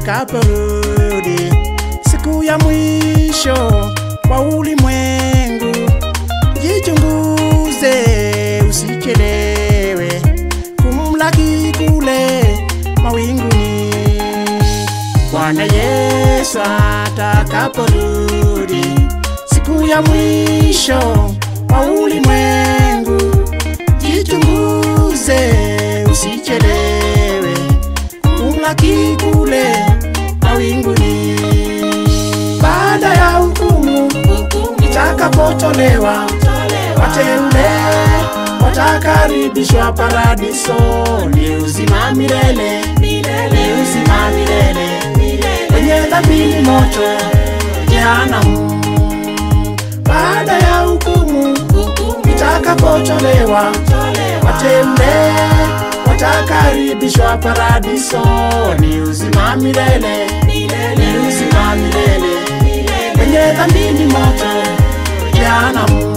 atakaporudi siku ya mwisho wa ulimwengu. Jichunguze, usichelewe kumlaki kule mawinguni. Bwana Yesu atakaporudi siku ya mwisho wa ulimwengu. Jichunguze, usichelewe kumlaki kule mawinguni. Baada ya hukumu itakapotolewa, wateule watakaribishwa paradiso. Ni uzima milele, ni uzima milele, wenye dhambi ni moto jehanamu. Baada ya hukumu itakapotolewa, wateule watakaribishwa paradiso. Ni uzima milele, ni uzima milele, wenye dhambi ni moto jehanamu.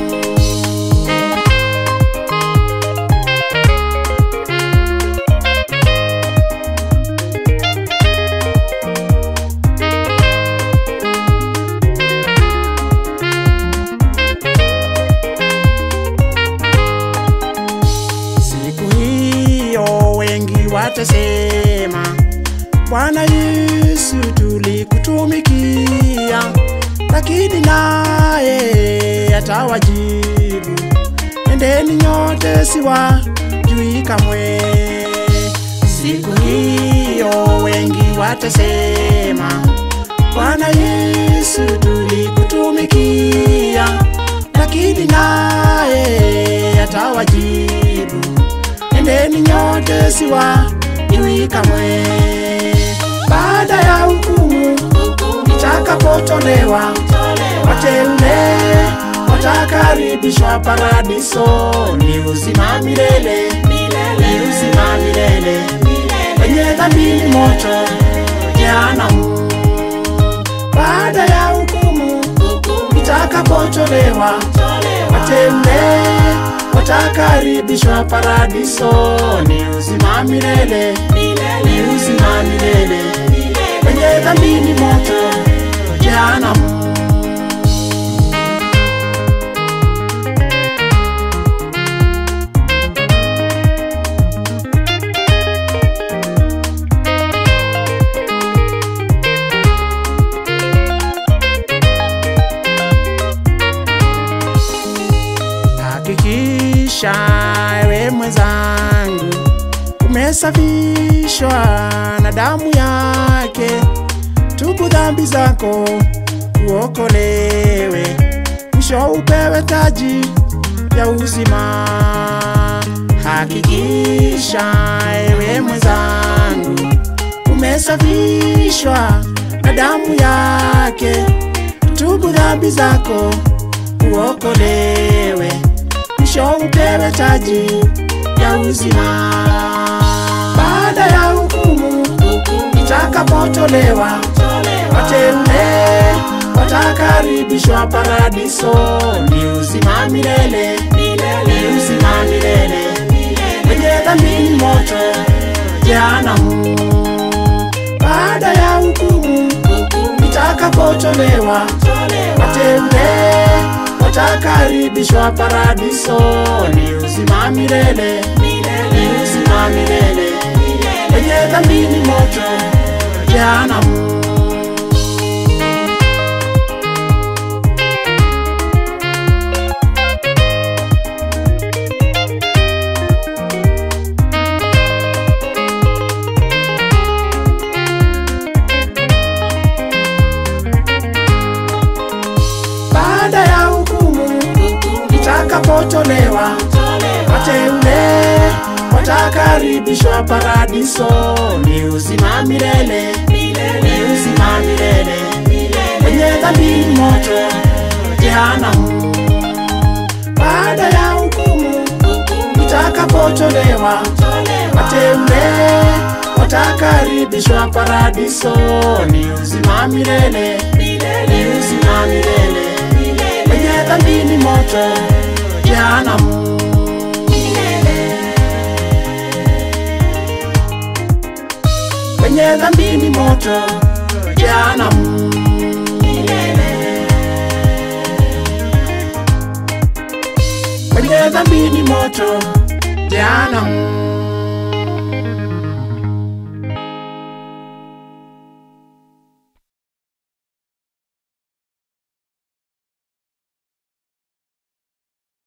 Siku hiyo wengi watasema, Bwana Yesu, tulikutumikia, lakini naye atawajibu, endeni nyote, siwajui kamwe. Siku hiyo wengi watasema, Bwana Yesu, tulikutumikia, lakini naye atawajibu, endeni nyote, siwajui kamwe. Baada ya hukumu itakapotolewa, wateule watakaribishwa paradiso. Ni uzima milele, ni uzima milele, wenye dhambi ni moto jehanamu. Baada ya hukumu itakapotolewa, wateule watakaribishwa paradiso. Ni uzima milele, ni uzima milele, wenye dhambi ni moto jehanamu. Hakikisha ewe mwenzangu, umesafishwa na damu yake. Tubu dhambi zako uokolewe, mwisho upewe taji ya uzima. Hakikisha ewe mwenzangu, umesafishwa na damu yake. Tubu dhambi zako uokolewe, mwisho upewe taji ya uzima. Baada ya hukumu itakapotolewa, wateule watakaribishwa paradiso. Ni uzima milele, ni uzima milele, wenye dhambi ni moto jehanamu. Baada ya hukumu itakapotolewa, wateule watakaribishwa paradiso. Ni uzima milele, ni uzima milele, wenye dhambi ni moto jehanamu. Baada ya hukumu itakapotolewa, wateule watakaribishwa paradiso. Ni uzima milele, ni uzima milele, wenye dhambi ni moto jehanamu. Baada ya hukumu itakapotolewa, wateule watakaribishwa paradiso. Ni uzima milele, ni uzima milele, wenye dhambi ni moto jehanamu. kwenye dhambi ni moto jehanamu kwenye dhambi ni moto jehanamu